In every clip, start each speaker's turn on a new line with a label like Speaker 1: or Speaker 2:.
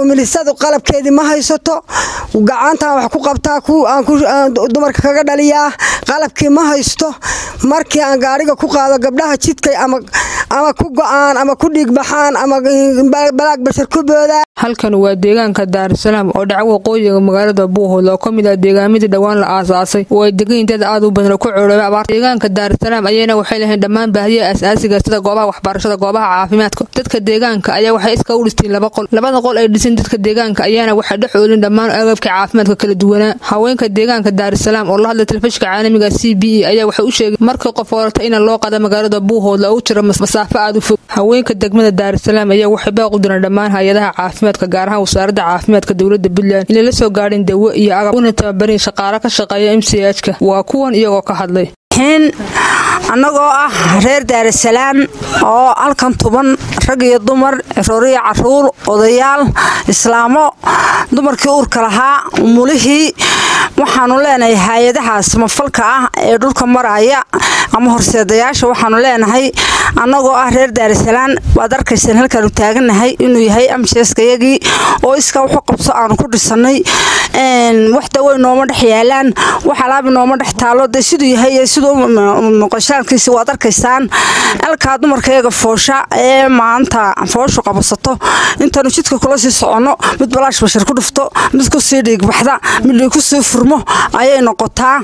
Speaker 1: umilisadu qalabkeedii ma haysato gacantaan wax ku qabtaa dumarka kaga dhaliyaa qalabkii ma haysto markii aan gaariga ku qaado gabdhaha jidkay ama ku go'aan ama ku dhiigbaxaan ama balaag bashar ku boodaa
Speaker 2: halkan waa deegaanka daarusalaam oo dhaca waqooyiga magaalada buuhood oo ka mid ah deegaamadii dhowaan la aasaasay oo ay degan dad aad u badan oo ku coorooba abaar deegaanka daarusalaam ayayna waxay lahayn dhammaan baahiyaha asaasiga sida goobaha waxbarashada goobaha caafimaadka dadka deegaanka ayaa waxay iska u dhisteen laba qol labada qol ay dhiseen dadka deegaanka ayaana waxay dhex oolin dhammaan agabka caafimaadka kala duwanaa haweenka deegaanka daarusalaam oo la hadlay telefishka caalamiga c b e ayaa waxay u sheegay markii qof orata in loo qada magaalada buuhood la u jiro masaafo aad u fog haweenka degmada daarusalaam ayaa waxay baaq u direen dhammaan hay-adaha caafimaadka gaar ahaan wasaaradda caafimaadka dowlada puntland inay la soo gaadhin dawo iyo agab una tababarin shaqaalo ka shaqeeya m c h-ka waa kuwan iyagoo ka hadlay
Speaker 3: annagoo ah reer daarasalaam oo halkan tuban rag iyo dumar rooriya caruur odayaal islaamo dumarkii uurka lahaa mulihii waxaanu leenahay hay-adaha samafalka ah ee dhulka maraya ama horseedayaasha waxaanu leenahay annagoo ah reer daarasalaam waad arkayseen halkaanu taaganahay inuu yahay amjeskayagii oo iskaa wuxuu qabso aanu ku dhisannay wax dawey nooma dhex yaalaan wax alaabi nooma dhex taalo dee siduu yahay siduu muqashaankiisi waad arkaysaan alkaa dumarkayaga foosha ee maanta fooshu qabasato intaanu jidka kula sii soconno mid balaash bashar ku dhufto mid kusii dhiigbaxda mid kusii furmo ayay noqotaa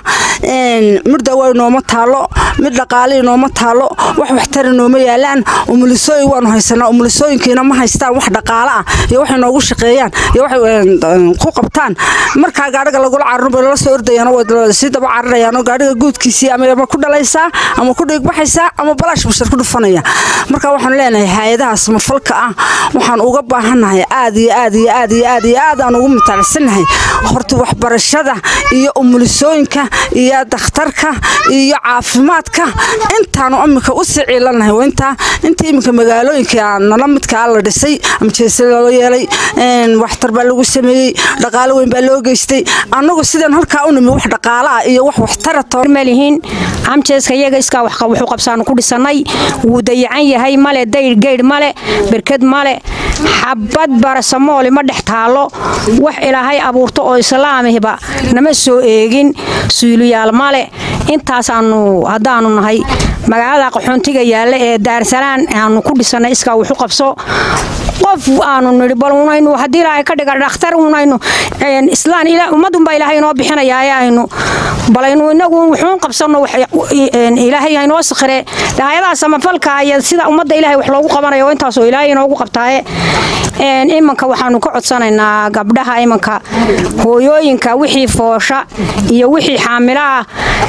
Speaker 3: mid dawey nooma taalo mid dhaqaalii nooma taalo wax waxtari nooma yaalaan umulisooyin waanu haysanaa umulisooyinkiina ma haystaan wax dhaqaalo ah iyo waxay noogu shaqeeyaan iyo waxay ku qabtaan markaa gaadhiga lagula cararun bay lala soo ordayaan sii daba cararayaanoo gaadhiga guudkiisii ama ku dhalaysaa ama ku dhiigbaxaysaa ama balaash bashar ku dhufanaya marka waxaanu leenahay hay-adaha samafalka ah waxaan uga baahannahay aad iyo aad iyo aad iyo aad iyo aad aan ugu mutaalcsanahay horta waxbarashada iyo umulisooyinka iyo dakhtarka iyo caafimaadka intaanu imika u sii ciilannahay intaa inta iminka magaalooyinka nala midkaa la dhisay ama jeese loo yeelay waxtar baa lagu sameeyey dhaqaalo weyn baa loo geystay annagu sidaan halkaa u nimi wax dhaqaalaah iyo wax waxtara
Speaker 4: malihiin amjeeska iyaga iskaa wuxuu qabsaanu ku dhisannay wuu dayacan yahay male dayr geydh male berked male xabad barasamooli ma dhex taallo wax ilaahay abuurto oo islaamihba nama soo eegin suuliyaal male intaasaanu haddaanu nahay magaalada qaxoontiga yaalla ee daarsalaan aanu ku dhisannay iskaa wuxu qabso qof aanu nidhi bal unaynu haddii ilaahay ka dhiga dhakhtar unaynu islaan ummadunbaa ilaahay inoo bixinayaa aynu balaynu inagu wuxuun qabsanno ilaahay haynoo sakhire hayadaha samafalka iyo sida ummadda ilahay wax loogu qabanayo oo intaasoo ilaahay inoogu qabtaaye imanka waxaanu ka codsanaynaa gabdhaha imanka hooyooyinka wixii foosha iyo wixii xaamilo ah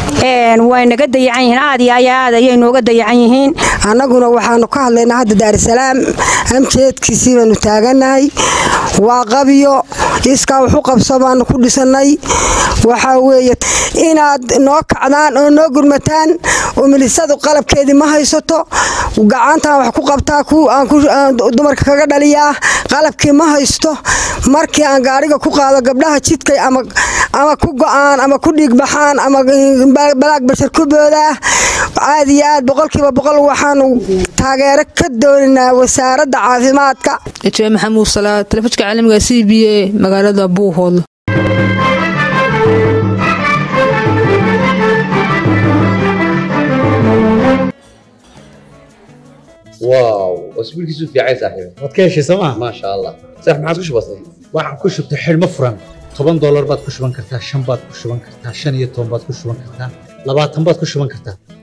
Speaker 4: way naga dayacan yihiin aad iyo aad ayay nooga dayacan yihiin
Speaker 1: annaguna waxaanu ka hadlaynaa hadda daarusalaam amjeedkiisii baanu taaganahay waa qabyo iskaa wuxu qabso baanu ku dhisannay waxaa weeye inaad noo kacdaan oo noo gurmataan umilisadu qalabkeedii ma haysato gacantaan wax ku qabtaa dumarka kaga dhaliyaa qalabkii ma haysto markii aan gaariga ku qaado gabdhaha jidkay ama ku go'aan ama ku dhiigbaxaan ama balaag bashar ku boodaa aad iyo aad boqolkiiba boqol waxaanu taageero ka dooninaa wasaaradda caafimaadka
Speaker 2: ejee maxamuud salaad telefishka caalamiga c b a magaalada buuhood
Speaker 5: واو اسبوعك في عين صاحبي
Speaker 6: waad ka heshay sooma
Speaker 5: ما شاء الله صح ما عادش بسيط
Speaker 6: waxaan ku shubtay xidhmo furan toban doolar baad ku shuban kartaa shan baad ku shuban kartaa shan iyo toban baad ku shuban kartaa labaatan baad ku shuban kartaa